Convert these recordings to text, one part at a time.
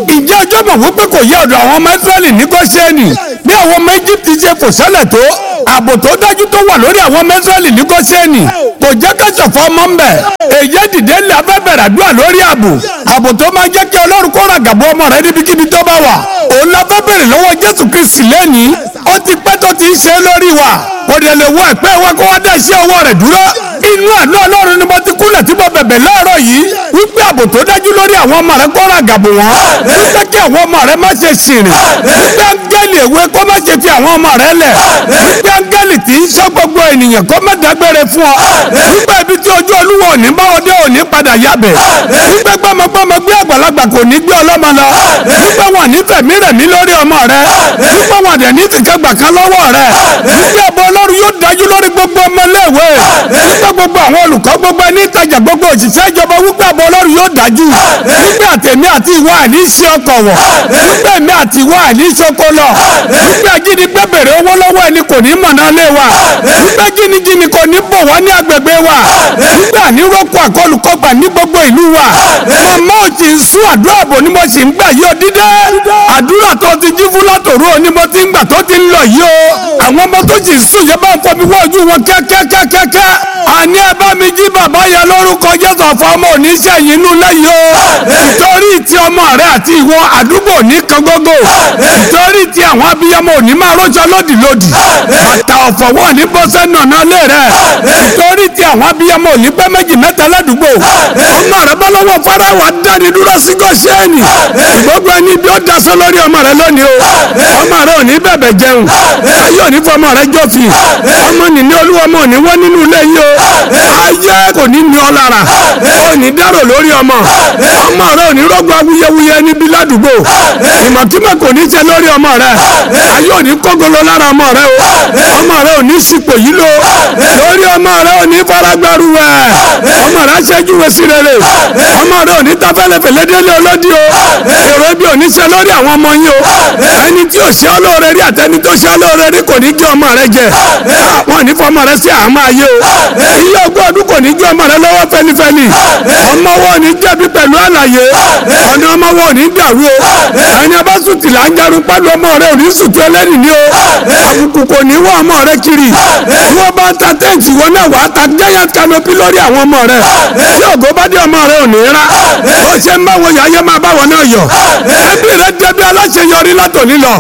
ìjẹ́ ọjọ́ mọ̀ wípé kò yẹ ọ̀dọ̀ àwọn ọmọ Ísírẹ́lì ní Góṣẹ́nì bí àwọn ọmọ Íjíbítì ṣe fò sẹ́lẹ̀ tó ààbò tó dájú tó wà lórí àwọn ọmọ Ísírẹ́lì ní Góṣẹ́nì kò jẹ́ ká ṣọ̀fọ̀ ọmọ ń bẹ̀ èyí dìde ńlẹ̀ afẹ́bẹ̀rẹ̀ àdúrà lórí ààbò ààbò tó máa jẹ́ kí Ọlọ́run kó ra gàbọ́ ọmọ rẹ níbikíbi tó bá wà òun la fẹ́ bèrè lọ́wọ́ Jésù Kristi lẹ́nìí ó ti pẹ́ tó ti ń ṣe lórí wa kò dẹ̀ lè wọ ẹ̀pẹ́ wa kó wá dá iṣẹ́ ọwọ́ rẹ̀ dúró inú àná Ọlọ́run ni mo ti kúnlẹ̀ tí mo bẹ̀bẹ̀ láàárọ̀ yìí wípé ààbò tó dájú lórí àwọn ọmọ rẹ kó ra gàbò wọn wípé kí àwọn ọmọ rẹ má ṣe ṣìrìn wípé áńgẹ́lì èwe kó má ṣe fi àwọn ọmọ rẹ lẹ̀ wípé áńgẹ́lì tí ń ṣọ́ gbogbo ènìyàn kó má dágbére fún ọ wípé ibi tí ojú olúwa òní bá ọdẹ òní padà yabẹ̀ wípé gbọmọgbọmọ gbé àgbàlagbà kò ní gbé ọlọ́mọ lọ wípé wọn ní fẹ̀mí rẹ̀mí lórí ọmọ rẹ wípé wọn dẹ̀ ní tìkẹ́gbà kan lọ́wọ́ rẹ wípé ẹ̀bọ ọlọ́run yóò dájú lórí gbogbo ọmọléèwé wípé gbogbo àwọn olùkọ́ gbogbo ẹni ìtajà gbogbo òṣìṣẹ́ ìjọba wípé ẹ̀bọ ọlọ́run yóò dájú wípé àtẹ̀mí àti ìwọ àní ṣe ọkọ̀ wọ̀ wípé èmi àti ìwọ àní ṣoko lọ wípé ajínigbé bèrè owó lọ́wọ́ ẹni kò ní mọ̀nà lé wa wípé jìnnìjìnnì kò ní bọ̀ wá ní agbègbè wa wípé àníròkọ àkọlùkọgbà ní gbogbo ìlú wa màmá ò tí ń sún àdúrà bò ni mo sì ń gbà yí o dídé àdúrà tó ti jí fún látòrú ni mo ti ń gbà tó ti ń lọ yí o àwọn ọmọ tó sì sùn yẹ bá ń fọmi wọ́ọ̀jú wọn kẹ́kẹ́kẹ́kẹ́ àní ẹ bá mi jí bàbá yẹn lórúkọ Jésù ọ̀fọ̀ ọmọ oníṣẹ́yìn inú lẹ́yìn o ìtorí ti ọmọ rẹ àti ìwọ àdúgbò ní kangogo ìtorí ti àwọn abiyamọ òní máa rọ́ṣọ lódìlódì bàtà ọ̀fọ̀ wọn ní bọ́sẹ̀ nànà lé rẹ ìtorí ti àwọn abiyamọ òní pẹ́ méjì mẹ́ta ládùúgbò ọmọ rẹ bọ́ lọ́wọ́ farawa dání dúró sí Góṣẹ́nì gbogbo ẹni bí ó daṣọ lórí ọmọ rẹ lónìí o ọmọ rẹ ò ní bẹ̀bẹ̀ jẹun ayé òní fọmọ rẹ jọ́fìn ọmọ nìní olúwa ọmọ òní wọ́n nínú ilé yìí o ayé kò ní ní ọ lára ò ní dárò lórí ọmọ ọmọ rẹ ò ní rọ́gbọ́ awuyewuye níbi ládùúgbò ìmọ̀kímọ̀ kò ní jẹ lórí ọmọ rẹ ayé ò ní kógolo lára ọmọ rẹ o ọmọ rẹ ò ní sípò yìí lo lórí ọmọ rẹ ò ní faragbáru wẹ ọmọ rẹ aṣẹ́jú wẹ sí rere ọmọ rẹ ò ní tafẹ́lẹ́fẹ́lẹ́ délé ọlọ́dí o èrò ibi ò ní ṣe lórí àwọn ọmọ yín o ẹni tí ò ṣe ọlọ́ọ̀rẹ́ rí àtẹni tó ṣe ọlọ́ọ̀rẹ́ rí kò ní jẹ́ ọmọ rẹ jẹ wọn ò ní fọmọ rẹ sí àmọ́ ayé o iye ogún ọdún kò ní jẹ́ ọmọ rẹ lọ́wọ́ fẹ́lifẹ́li ọmọ wọn ò ní jẹ̀bi pẹ̀lú àlàyé ọ̀nà ọmọ wọn ò ní dàrú o ẹni ọba sùtì là ń jarun pẹ̀lú ọmọ rẹ ò ní sùtì ẹlẹ́rìí ni o àbùkù kò ní wọ ọmọ rẹ kiri bí wọ́n bá ta tẹ́ǹtì wọn náà wàá ta giant canopy lórí àwọn ọmọ rẹ tí ògo bá dé ọmọ rẹ ò ní rà ó ṣe ń bá wọn yà á yẹ máa bá wọn náà yọ ẹbí rẹ débi aláṣeyọrí látòní lọ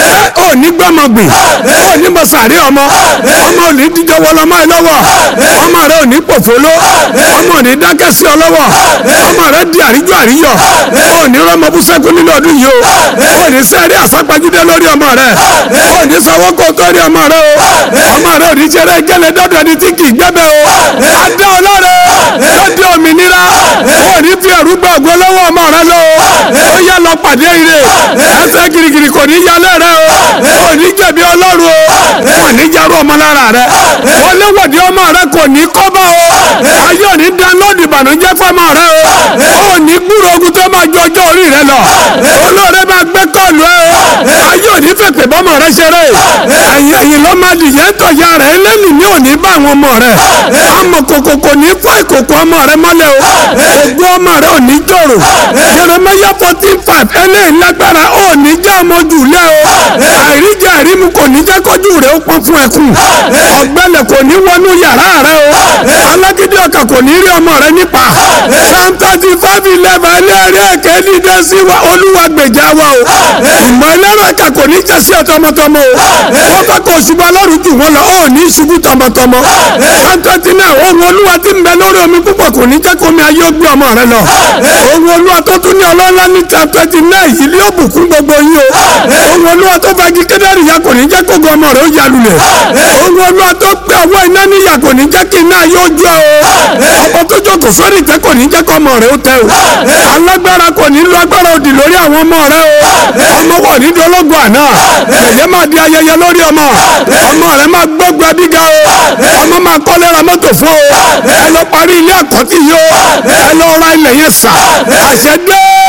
ó ní gbọmọgbìn ó ní mọ̀sàrí ọmọ ọmọ ò ní dídé wọlọmọ ẹ lọ́wọ́ ọmọ rẹ ò ní pòfóló ọmọ ò ní dákẹ́ sí ọ lọ́wọ́ ọmọ rẹ di àríjọ àríyọ ó ní rọmọ búsẹ́kù nínú ọdún yìí o ó ní sẹ́rí àsápajúdé lórí ọmọ rẹ ó ní sanwó kó tó rí ọmọ rẹ o ọmọ rẹ ò ní ṣeré gẹ́lẹ́ dọ́dọ̀ ẹni tí kì í gbẹ́bẹ́ o adé ọlọ́rẹ̀ ó di òmìnira ó ní fi ẹ̀rú gbọ́ ògbó lọ́wọ́ ọmọ rẹ lọ ó yá lọ pàdé ire ẹsẹ̀ girigiri kò ní yálẹ̀ rẹ o ó ní jẹ̀bi ọlọ́run o ó ní jarú ọmọ lára rẹ ó léwọ̀dì ọmọ rẹ kò ní kọ́bọ̀ o ayé ò ní dánlóòdì ìbànújẹ́ fọmọ rẹ o ó ní gbúrò ogun tó máa ju ọjọ́ orí rẹ lọ olóore máa gbé kọ́ọ̀lù ẹ o ayé ò ní fèpè bọ́mọ rẹ ṣeré ẹ̀yìn ẹ̀yìn ló máa dìyẹ ń tọ̀yà rẹ lẹ́nu ní òní bá àwọn ọmọ rẹ àmọ́ kòkò kò ní fọ́ ìkòkò ọmọ rẹ mọ́lẹ̀ o ògùn ọmọ rẹ ò ní jòrò Jeremiah fourteen five eléyìí lágbára ò ní jẹ́ ọmọ jù lẹ́ o àìríjẹ àìrímu kò ní jẹ́ kọjú rẹ ó pọ́n fún ẹkùn ọ̀gbẹ́lẹ̀ kò ní wọnú yàrá rẹ o alágídí ọkàn kò ní rí ọmọ rẹ nípa psalm thirty five eleven ẹlẹ́rìí ẹ̀kẹ́ dídé sí wa olúwa gbèjà wa o ìmọ̀ ẹlẹ́rọ ẹ̀ka kò ní jẹ́ sí ọ tọmọtọmọ o wọ́n fẹ́ kó ṣubú ọlọ́run jù wọ́n lọ ó ní ṣubú tọmọtọmọ psalm twenty nine ohun olúwa ti ń bẹ lórí omi púpọ̀ kò ní jẹ́ kó mi ayé ó gbé ọmọ rẹ lọ ohun olúwa tó tún ní ọlọ́lá ní psalm twenty nine yìí ni ó bùkún gbogbo yín o ohun olúwa tó fagi kédèrè ya kò ní jẹ́ kó gbọ́ ọmọ rẹ ó yalulẹ̀ ohun olúwa tó gbé ọwọ́ iná níyà kò ní jẹ́ kí iná yóò jó o ọmọ tó jókòó sórí ìtẹ́ kò ní jẹ́ kó ọmọ rẹ ó tẹ o alágbára kò ní lo agbára òdì lórí àwọn ọmọ rẹ o ọmọ wọ̀ ní dológun àná yẹ̀yẹ́ máa di ayẹyẹ lórí ọmọ ọmọ rẹ máa gbógun ẹbí ga o ọmọ máa kọ́lé ra mọ́tò fún o ẹ lọ parí ilé ẹ̀kọ́ tí yìí o ẹ lọ ra ilẹ̀ yẹn sà àṣẹ dé ọmọ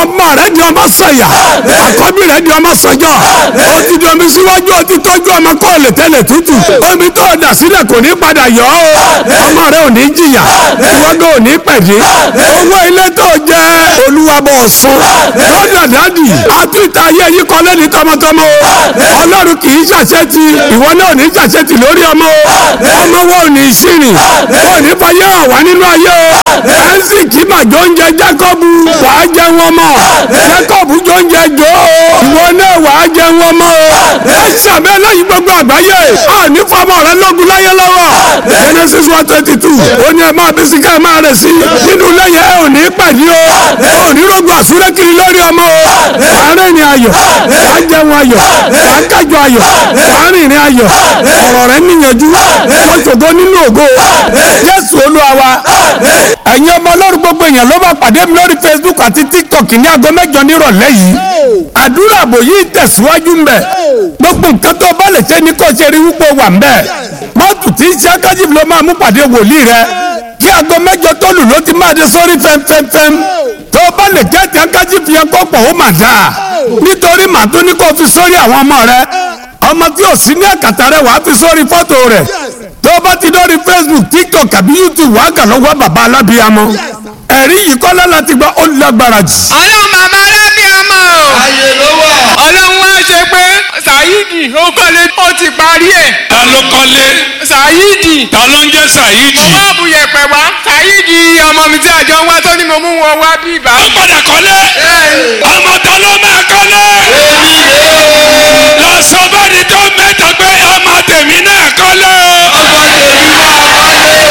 ọmọ rẹ di ọmọ sọyà àkọ́bí rẹ di ọmọ sọjọ́ ó ti di omi síwájú ó ti tọ́jú ọmọ kọ́ lè tẹ́lẹ̀ tútù omi tó o dà sílẹ̀ kò ní padà yọ ọ́ ọmọ rẹ ò ní jìyà ìwọ́gbẹ́ ò ní pẹ̀dé owó ilé tó jẹ olúwabọ̀ sùn lọ́dọ̀ dádì àtúntà ayé yìí kọ́ lẹ́ni tọmọtọmọ ọlọ́run kì í ṣàṣetì ìwọ náà ò ní ṣàṣetì lórí ọmọ ọmọ wo ò ní ṣìrìn ò ní fayé hàn wá nínú ayé o ẹ̀ńsì kí màjọ oúnjẹ jákọ́bù wàá jẹ wọn mọ́ jákọ́bù jọ oúnjẹ jọ o ìwọ náà wàá jẹ wọn mọ́ o ẹ ṣàbẹ́ lẹ́yìn gbogbo àgbáyé a ní fọmọ rẹ lógun láyé lọ́wọ́ Genesis one twenty two ó ní ẹ máa bí síkà ẹ máa rẹ̀ sí nínú lẹ́yìn ẹ ò ní pẹ̀lú o ò ní rògbò àsúré kiri lórí ọmọ o àárín ni ayọ̀ wàá jẹun ayọ̀ wàá kájọ ayọ̀ wàá rìnrìn ayọ̀ ọ̀rọ̀ rẹ níyànjú wọ́n ṣògo nínú ògo Jésù Olúwa wa ẹ̀yin ọmọ ọlọ́run gbogbo èèyàn ló bá pàdé mi lórí Facebook àti TikTok ní aago mẹ́jọ nírọ̀lẹ́ yìí àdúrà àbò yìí tẹ̀síwájú ń bẹ̀ gbogbo nǹkan tó bá lè ṣe ní kò ṣe rí wípé wà ń bẹ̀ mọ́tò tí ń ṣe akájìbì ló máa mú pàdé wòlíì rẹ kí aago mẹ́jọ tó lù ló ti máa dé sórí fẹ́mfẹ́mfẹ́m tó bá lè kẹ́ẹ̀tì akájìbì yẹn kó pọ̀ ó mà dáa nítorí màá tó ní kó fi sórí àwọn ọmọ rẹ ọmọ tí ò sí ní àkàtà rẹ wàá fi sórí fọ́tò rẹ tó bá ti dórí Facebook TikTok àbí YouTube wàá kà lọ́wọ́ bàbá alábíyamọ ẹ̀rí yìí kọ́lá láti gba ó lágbára jù. ọlọ́run bàbá alábíàmọ́ o. ayé ló wà. ọlọ́run wá ṣe pé Saheed ó kọ́lé ó ti parí ẹ̀. ta ló kọ́lé Saheed ta ló ń jẹ́ Saheed. mo wá bu yẹ̀pẹ̀ wá Saheed ọmọ mi tí àjọ ń wá tó ní mo mú wọn wá bí ibà. ó padà kọ́lé ọmọ ta ló máa kọ́lé. èmi rè é. lọ sọ bẹ́ẹ̀ni tó mẹ́ta pé ọmọ tèmi náà kọ́lé. ọmọ tèmi náà wọlé.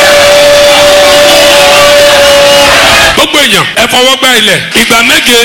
gbogbo èèyàn ẹ fọwọ́ gbá ilẹ̀ ìgbà méje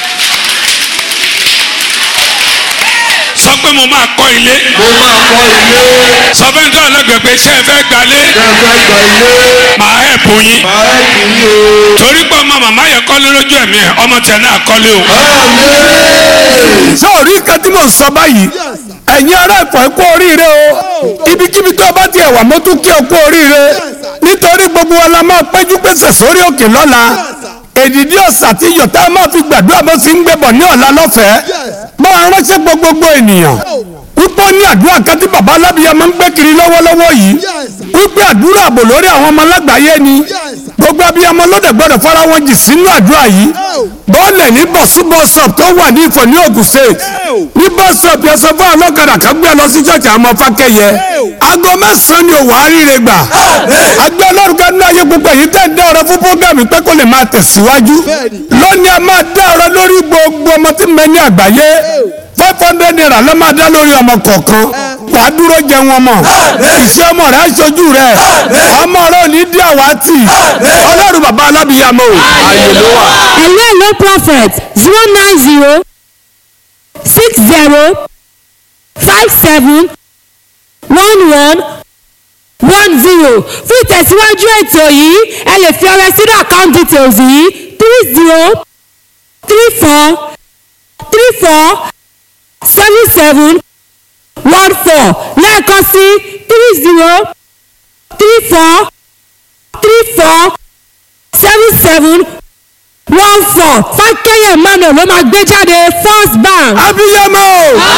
sọ pé mo máa kọ́ ilé mo máa kọ́ ilé. sọ fẹ́ ní tọ́lá lẹ́gbẹ̀ẹ́ pé ṣé ẹ fẹ́ gbalé kẹfẹ́ gba ilé. màá ẹ̀ bù yín màá ẹ̀ kì í o. torí pé ọmọ màmá yẹn kọ́lé lójú ẹ̀mí ẹ̀ ọmọ tẹ̀ náà kọ́lé o. àmín. sóòrí nǹkan tí mò ń sọ báyìí ẹ̀yin ará ẹ̀fọ́ ẹ kú oríire o ibikíbi tó bá tiẹ̀ wà mo tún kí o kú oríire nítorí gbogbo wa la máa péjú pèsè sórí òkè lọ́la èdìdí ọ̀sà tí yọ̀tá máa fi gbàdúrà bó sì ń gbébọ̀ ní ọ̀la lọ́fẹ̀ẹ́ máa ránṣẹ́ gbogbogbò ènìyàn wípé ó ní àdúrà kan tí bàbá alábìyá máa ń gbé kiri lọ́wọ́lọ́wọ́ yìí wípé àdúrà àbò lórí àwọn ọmọ alágbàáyé ni gbogbo abiyamọ lóde gbọ́dọ̀ fara wọn jì sínú àdúrà yìí bọ́ọ̀lẹ̀ ní bọ̀sú bọ́sọ̀p tó wà ní ìfọ̀ ní Ògùn state ní bọ́sọ̀p yẹn sọ fún ọlọ́kadà kan gbé lọ sí ṣọ́ọ̀ṣì àwọn fákẹ́yẹ aago mẹ́sàn-án ni òwò àríire gbà agbẹ́ ọlọ́run kan ní ayé gbogbo èyí tẹ́ ń dá ọ̀rọ̀ fún fúgàmì pé kó lè máa tẹ̀síwájú lónìí a máa dá ọ̀rọ̀ lórí gbogbo ọmọ tí ń bẹ ní àgbáyé five hundred naira ló máa dá lórí ọmọ kọ̀ọ̀kan wàá dúró jẹ wọn mọ̀ ìṣe ọmọ rẹ̀ aṣojú rẹ̀ ọmọ rẹ̀ ò ní dí àwátì ọlọ́run bàbá alábìyàmọ́ o ààyè ló wà. hello hello prophet zero nine zero six zero five seven one one one zero fún ìtẹ̀síwájú ètò yìí ẹ lè fi ọrẹ sínú account details yìí three zero three four three four seven seven one four lẹ́ẹ̀kan sí three zero three four three four seven seven one four fákẹ́yẹ̀ emmanuel ló máa gbé jáde first bank. abiyamọ o